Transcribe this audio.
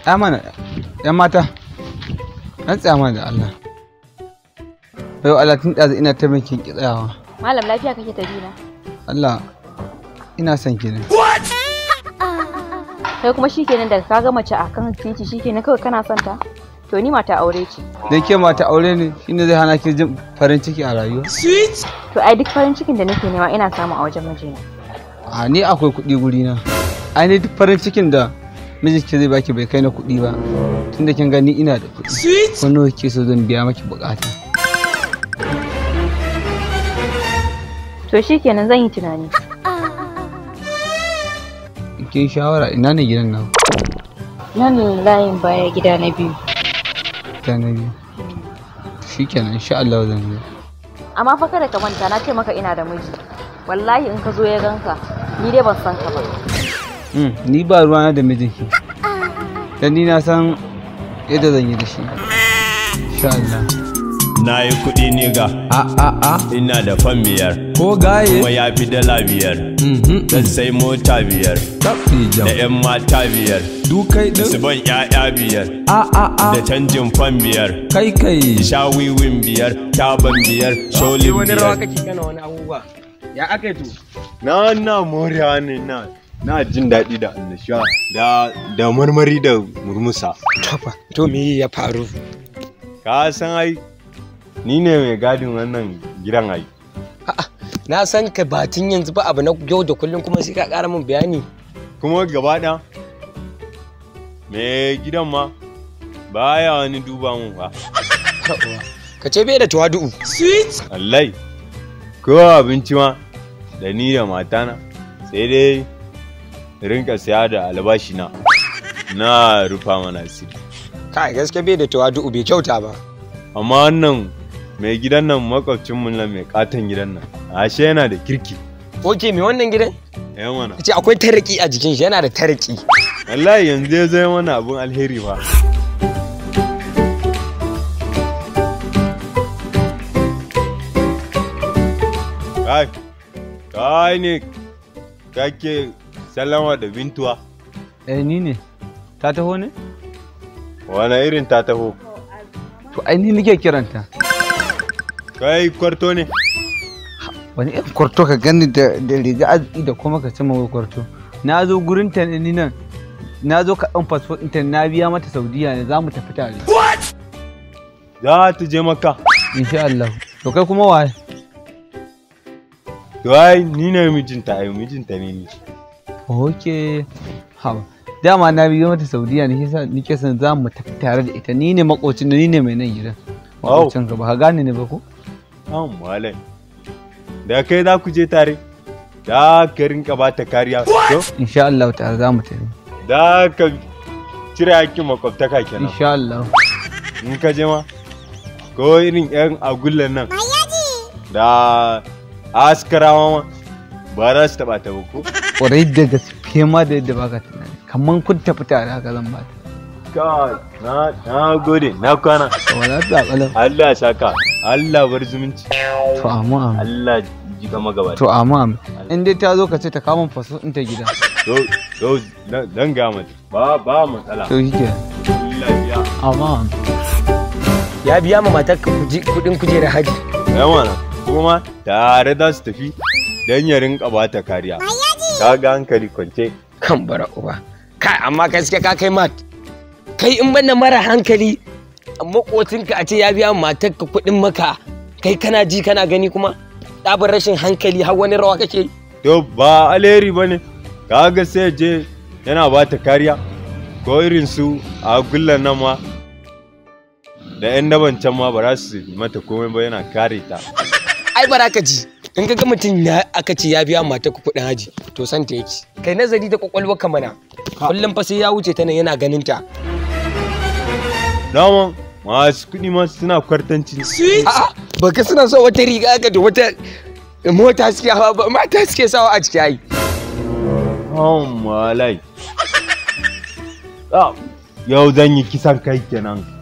ya mana yan mata an tsaya mana da Allah bai Allah tun ɗazu ina ta minkin ki tsayawa Malam lafiya kake tafi na. Allah ina son ki ne Kai kuma shikenan daga ka ga mace a kan titi shikenan kawai kana son ta. To ni mata aure ce. dan ke mata aure ne shine zai hana ki jin farin ciki a rayuwa To ai duk farin cikin da nake nema ina samu a wajen mijina. a ni akwai kuɗi guri na ai ni duk farin cikin da mijinki zai baki bai kai na kuɗi ba tunda kin gani ina da kuɗi ko nawa kike so zan biya maki bukata To shikenan zan yi tunani. kin shawara ina ne gidan nan Nan layin baya gida na biyu. ta na biyu shikenan insha Allah zan yi Amma fa kada ka manta na ce maka ina da miji. Wallahi in ka zo ya ganka ni dai ban san ka ba. Mm, ni ba ruwana da mijinki dan ni na san yadda zan yi da shi insha Allah Na yi kuɗi ni ga a a a ina da fan biyar ko gaye kuma ya fi dala biyar mhm dan sai mota biyar tabbi da jam 'yan mata biyar du kai da su din ban 'ya'ya biyar a a a da canjin fan biyar kai kai sha wiwin biyar taban biyar sholin wani rawa biyar kake kana wani abubuwa ya aka yi to na na morewa ne na na jin daɗi da annashuwa da da marmari da murmusa Tafa. to me ya faru ka san ai ni ne mai gadin wannan gidan ai na san ka batun yanzu ba abu na yau da kullum kuma sai ka ƙara min bayani kuma gaba ɗaya mai gidan ma baya wani duba mun ba ka ce bai da tawadu'u Allai, ko abinci ma da ni da matana sai dai rinka siya da albashi na na rufa mana asiri. kai gaske bai da tawadu'u bai kyauta ba Amma wannan mai gidan nan makwabcinmu nan mai katon gidan nan, ashe yana da kirki. oke me wannan gidan Ya mana. ce akwai taraki a jikin shi yana da taraki Wallahi yanzu ya zai mana abun alheri fa. Kai, kai ne kake sallama da bintuwa. eh ni ne ta taho ne Wane irin ta taho? to ai ni nake kiranta Kai kwarto ne? wani irin kwarto ka gani da da riga arziki da kuma ka cima wai kwarto na zo gurin ta ne ni nan na zo ka ɗan fasfo ɗinta na biya mata saudiya ne za mu tafi tare Za ta je maka. insha Allah to kai kuma waye To ai ni ne mijinta ai mijinta ne ni. ok hawa dama na biyo mata saudiya ne yasa nike son za mu tafi tare da ita ni ne makocin da ni ne mai nan gidan Wow. makocin ka ba ka gane ne ba ko An malai. Da kai za ku je tare. Da ka rinka ba ta kariya. To, insha Allah tare za mu tafi da ka cire hakkin makwabtaka kenan. insha Allah In ka je ma. Ko irin yan agullan nan. Da askarawa ma. Ba za su taɓa ta ba ko? kwarai da gaske ma da yadda baka tunani kamar kun tafi tare haka zan ba ta Kai, na na gode, na kwana. wala ta kalam Allah ya saka. Allah bar zumunci. to amma amma Allah ji gama gaba. to amma amma in dai ta zo ka ce ta kawo min faso in ta gida To, to, dan ga mata. Ba ba matsala. to shike Allah ya. amma amma ya biya ma matar ka kuji- kudin kujerar haji Yawana, kuma tare za su tafi don ya rinka ba ta kariya. Ka ga hankali kwance. kan bara uba kai amma gaske ka kai mat kai in banda mara hankali makocinka a ce ya biya ma matar ka kudin maka kai kana ji kana gani kuma ɗabar rashin hankali har wani rawa kake yi To ba alheri ba ne, ka ga sai je yana ba ta kariya. Ko irin su a gullan nan ma da 'yan daban can ma ba za su mata komai ba yana kare ta. ai bara ka ji in ka ga mutum ya aka ce ya biya mata ku kuɗin haji to san ta yake kai nazari da kwakwalwa ka mana kullum fa sai ya wuce ta nan yana ganin ta Dama masu kuɗi ma suna kwartanci. a'a ba ka suna so wata riga aka da wata mota suke hawa ba mata suke sawa a ciki ai Oh malai. Ah, Yau zan yi kisan kai kenan.